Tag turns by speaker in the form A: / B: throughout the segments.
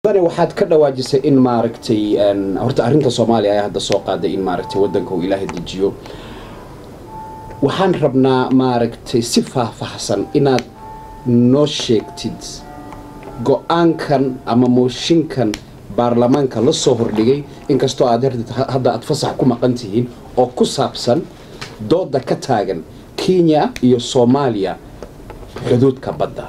A: mudane waxaad ka dhawaajisay in maaragtay horta arrinta soomaaliya ayaa hadda soo qaaday in maaragtay waddanka uu ilaahay dejiyo waxaan rabnaa maaragtay si faahfaahsan inaad noo sheegtid go-aankan ama mooshinkan baarlamaanka la soo hordhigay inkastoo aad hadda aad fasax ku maqan tihiin oo ku saabsan dooda ka taagan kenya iyo soomaaliya xuduudka badda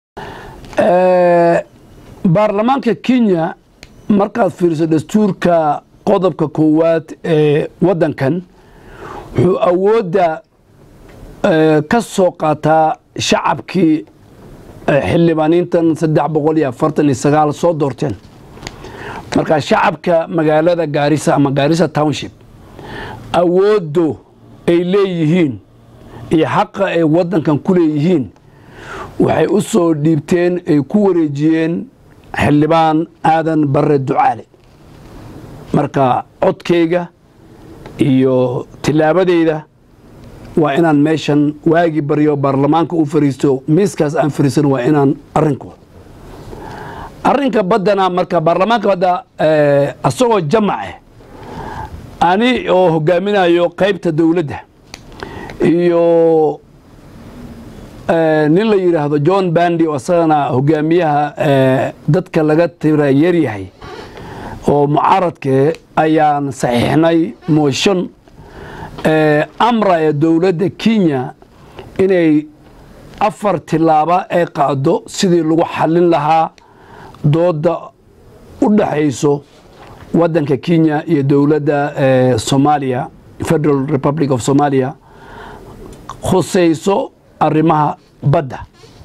B: baarlamaanka kenya markaad fiiriso dastuurka qodobka koowaad ee waddankan wuxuu awoodda ka soo qaataa shacabkii xildhibaaniintan saddex boqol iyo afartan iyo sagaal soo doorteen marka shacabka magaalada gaarisa ama gaarisa township awooddo ay leeyihiin iyo xaqa ay waddankan ku leeyihiin waxay u soo dhiibteen ay ku wareejiyeen xildhibaan aadan barre ducaale marka codkayga iyo tillaabadayda waa inaan meeshan waagi baryo baarlamaanka u fariisto miiskaas aan fariisan waa inaan arrinka arrinka baddana marka baarlamaanka badda asagoo jamace ani oo hogaaminayo qaybta dowladda iyo nin la yidhaahdo john bandi oo isagana hogaamiyaha dadka laga tira yaryahay oo mucaaradke ayaan saxiixnay mooshan amra ee dowladda kenya inay afar tilaaba ay qaado sidii lagu xallin lahaa dooda u dhaxayso waddanka kenya iyo dowladda soomaaliya federal republic of somalia khusayso arrimaha badda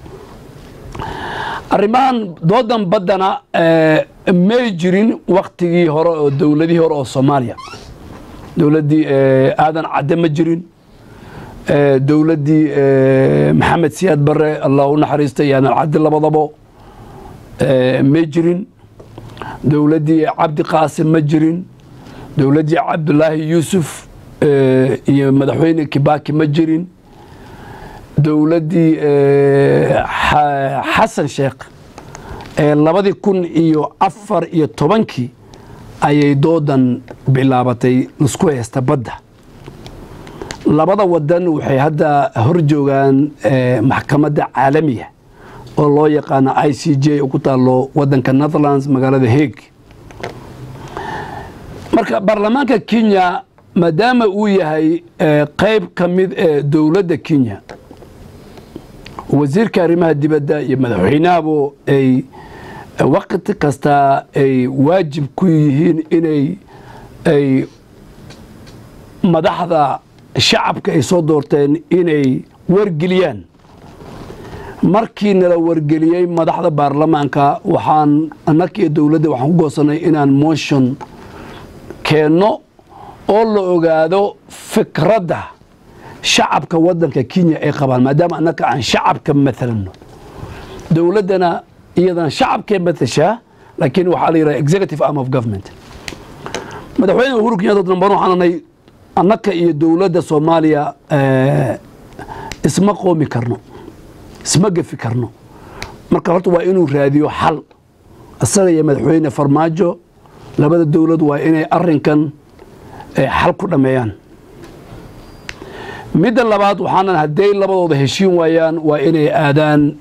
B: arrimahan doodan baddana may jirin waktigii hore oo dowladihii hore oo soomaaliya dowladdii aadan cadde ma jirin dowladdii maxamed siyaad barre allah u naxariista iyo aadan cadde labadabo may jirin dowladdii cabdi qaasim ma jirin dowladdii cabdulaahi yuusuf iyo madaxweyne kibaki ma jirin dowladdii xasan sheekh ee labadii kun iyo afar iyo tobankii ayay doodan bilaabatay laisku haysta badda labada wadan waxay hadda hor joogaan maxkamadda caalamiga oo loo yaqaano i c j oo ku taalo wadanka netherlands magaalada haeg marka baarlamaanka kenya maadaama uu yahay qayb ka mid ee dowladda kenya wasiirka arrimaha dibadda iyo madaxweynahabo ay waqti kasta ay waajib ku yihiin inay ay madaxda shacabka ay soo doorteen inay wargeliyaan markii nala wargeliyey madaxda baarlamaanka waxaan annaka iyo dowladda waxaan ku goosanay inaan motion keenno oo la ogaado fikradda shacabka waddanka kenya ay qabaan maadaama annaka aan shacabka maalanno dowladdana iyadana shacabkay matashaa laakiin waxaa la yidhaha executive arm of government madaxweyne uhuru kenyatta damban waxaan nahay annaka iyo dowladda soomaaliya isma qoomi karno isma gefi karno marka horta waa inuu raadiyo xal isaga iyo madaxweyne farmaajo labada dowlad waa inay arinkan xal ku dhammeeyaan midda labaad waxaanan hadday labadooda heshiin waayaan waa inay aadaan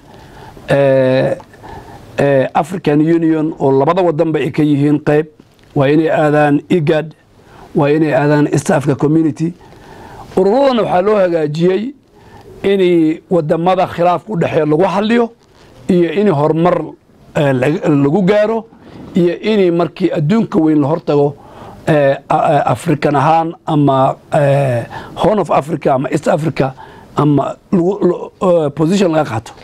B: african union oo labada wadanba ay ka yihiin qayb waa inay aadaan igad waa inay aadaan east africa community ururadana waxaa loo hagaajiyey in wadamada khilaafka u dhexeeya lagu xaliyo iyo in horumar lagu gaaro iyo in markii adduunka weyn la hortago african ahaan ama horn of africa ama east africa ama position laga qaato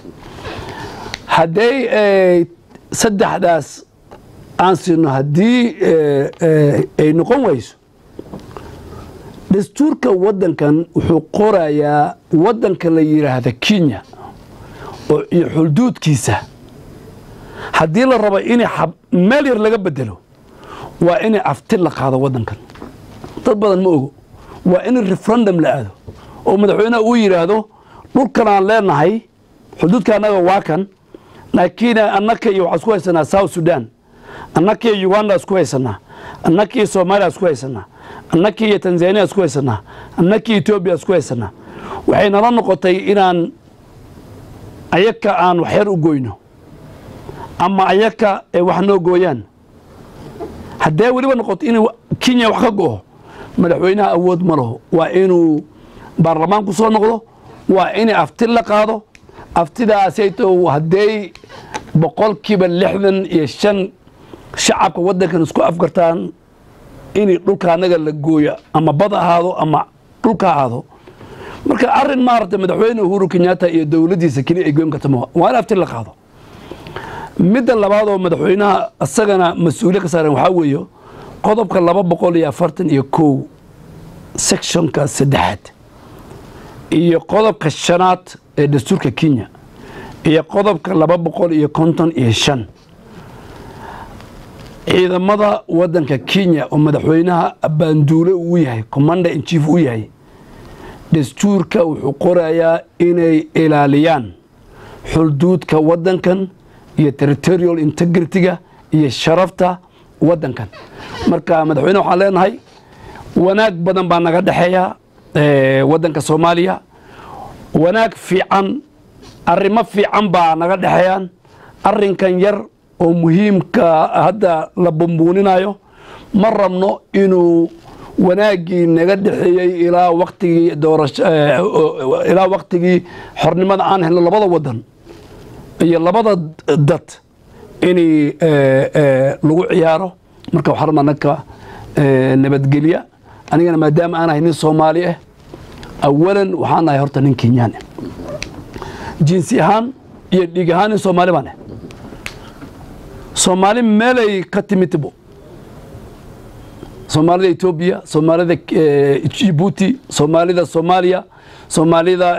B: hadday saddexdaas aan siino haddii ay noqon wayso dastuurka waddankan wuxuu qorayaa waddanka la yidhaahda kenya oo iyo xulduudkiisa haddii la rabo in meel yar laga bedelo waa in afti la qaado waddankan dad badan ma ogo waa in referendum la aado oo madaxweyneha uu yidhaahdo dhulkan aan leenahay xuduudka annaga waa kan laakiin annaka iyo waxaan isku haysanaa south sudan annakii uganda isku haysanaa annakii soomaaliya isku haysanaa annakii tanzania isku haysanaa annakii etoobiya isku haysanaa waxay nala noqotay inaan ayaka aan waxyar u goyno ama ayaka ay wax noo gooyaan haddee weliba noqoto in kenya wax ka go'o madaxweynaha awood ma laho waa inuu baarlamaanku soo noqdo waa inay afti la qaado aftidaasayto haddey boqolkiiba lixdan iyo shan shacabka waddankan isku afgartaan in dhulka anaga la gooyo ama bad ahaado ama dhulka ahaado marka arin maaragtay madaxweyne uhuru kenyatta iyo dowladdiisa keliya ay goyn karta ma waa in afti la qaado midda labaad oo madaxweynaha isagana mas-uuliyad ka saaran waxaa weeye qodobka laba boqol iyo afartan iyo kow sectionka saddexaad iyo qodobka shanaad ee dastuurka kenya iyo qodobka laba boqol iyo konton iyo shan ciidamada waddanka kenya oo madaxweynaha baanduule uu yahay commander in chief uu yahay dastuurka wuxuu qorayaa inay ilaaliyaan xulduudka waddankan iyo territorial integrity-ga iyo sharafta waddankan marka madaxweyne waxaan leenahay wanaag badan baa naga dhexeeya waddanka soomaaliya wanaag fiican arrimo fiican baa naga dhexeeyaan arrinkan yar oo muhiimka hadda la bumbuuninayo ma rabno inuu wanaaggii naga dhexeeyey ilaa waktigii doorasho ilaa waktigii xornimada aan helno labada waddan iyo labada dad inay lagu ciyaaro marka waxaa rabnaa nanka nabadgelya anigana maadaama aan ahay nin soomaali ah awalan waxaan nahay horta nin kenyaan ah jinsi ahaan iyo dhiig ahaan nin soomaali baan ah soomaali meelay ka timidbo soomaalida etoobiya soomaalida jibuuti soomaalida soomaaliya soomaalida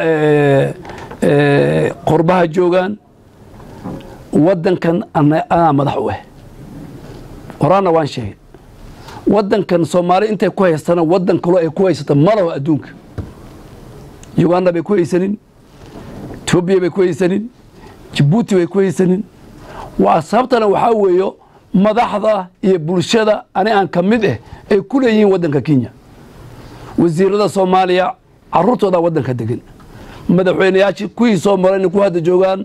B: qorbaha joogaan waddankan anaa madax u ah horaana waan sheegay waddankan soomaali intay ku haystana waddan kaloo ay ku haysata malaho adduunka uganda bay ku haysanin etoobiya bay ku haysanin jibuuti bay ku haysanin waa sababtana waxaa weeyo madaxda iyo bulshada ani aan ka mid ah ay ku leeyihiin waddanka kenya wasiirada soomaaliya caruurtooda waddanka degan madaxweyneyaashii kuwii soo marayna ku hadda joogaan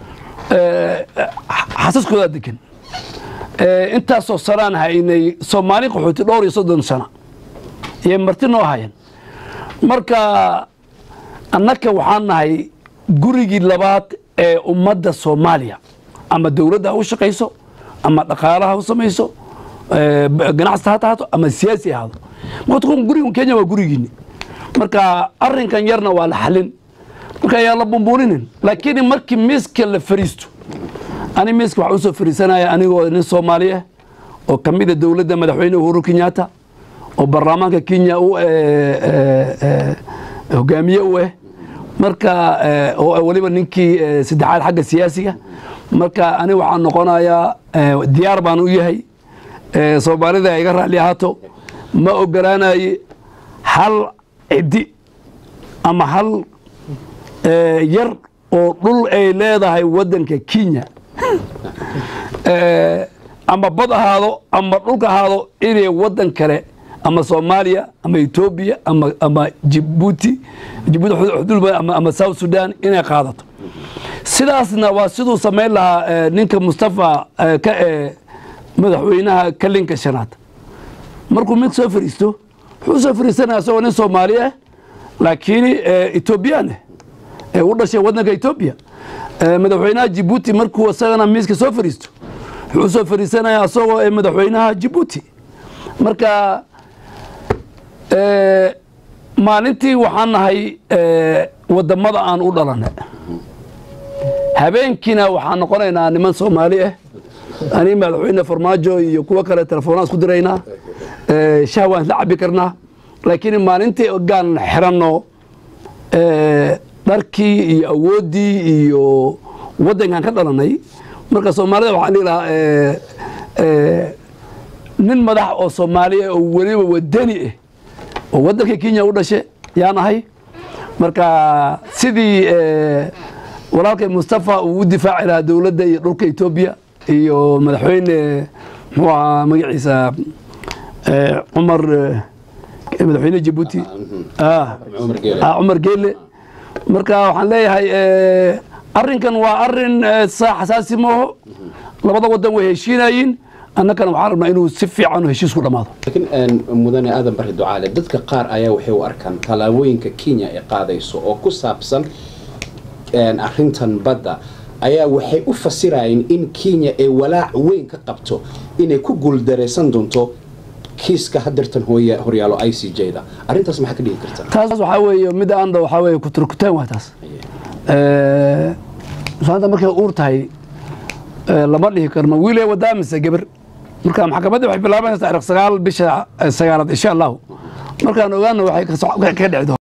B: xasaskoodaa degan intaasoo sanaan haynay soomaali qaxooti dhowr iyo soddon sana iyo marti noo hayan marka annaka waxaan nahay gurigii labaad ee ummadda soomaaliya ama dowladda ha u shaqayso ama dhaqaalaha ha u samayso ganacsi ha tahaato ama siyaasi ahaado marka guriga kenya waa gurigiini marka arrinkan yarna waa la xalin marka ayaa la bumbuuninin laakiin markii miiska la fariisto ani miiska waxaan usoo fariisanaya anigoo nin soomaali ah oo ka mid a dowladda madaxweyne uhuru kenyatta oo baarlamaanka kenya u hogaamiye u ah marka oo weliba ninkii saddexaad xagga siyaasiga marka ani waxaan noqonayaa diyaar baan u yahay soomaalida ay iga raalli ahaato ma ogolaanaye hal ciddi ama hal yar oo dhul ay leedahay waddanka kenya ama bad ahaado ama dhulka ahaado inay waddan kale ama soomaaliya ama etoobiya ama ama jibuuti jibuuti xudul ama ama south sudan inay qaadato sidaasna waa siduu samayn lahaa ninka mustafa ka ee madaxweynaha kalinka shanaad markuu mid soo fariisto wuxuu soo fariisanaya isagoo nin soomaali ah laakiin etoobiyaan ah ee u dhashay waddanka etoobiya madaxweynaha jibuuti markuu isagana miiska soo fariisto wuxuu soo fariisanaya isagoo madaxweynaha jibuuti marka maalintii waxaan nahay wadamada aan u dhalanay habeenkiina waxaan noqonaynaa niman soomaali ah ani madaxweyne farmaajo iyo kuwo kale telefoonaan isku diraynaa shah waan isla cabi karnaa laakiin maalintii gaan xiranno dharkii iyo awooddii iyo waddankan ka dhalanay marka soomaalida waxaan dhihi lahaa nin madax oo soomaaliya oo weliba wadani ah oo waddanka kenya u dhashe yaan ahay marka sidii walaalkay mustafa uu u difaaci lahaa dowladda iyo dhulka etoobiya iyo madaxweyne muxuu ahaa magaciisa eh, cumar eh, madaxweyne jabuuti ah
A: cumar geele
B: ah, cumar geele marka waxaan leeyahay eh, arrinkan waa arrin eh, saa xasaasi maaho labada wadan way heshiinayiin annagana waxaan rabnaa inuu si fiican heshiis ku dhammaado
A: laakiin een, mudane aadan bari ducaale dadka qaar ayaa waxay u arkaan tallaabooyinka kenya ay qaadayso oo ku saabsan een, arrintan badda ayaa waxay u fasirayeen in kenya ay walaac weyn ka qabto inay ku guuldaraysan doonto kiiska hadeertan hooya horyaalo i c j da arrintaas maxaa ka dhigi karta
B: taas waxaa weeye mid aanda waxaa weeye kuturkuteen waa taas Eh, islaanta markay uur tahay eh, lama dhihi karno wiil ee wadaa mise geber marka maxkamadda waxay bilaabanaysaa taariikh sagaal bisha eh, sagaalaad insha allahu markaan ogaana waxay ka soc- ka dhici doontaa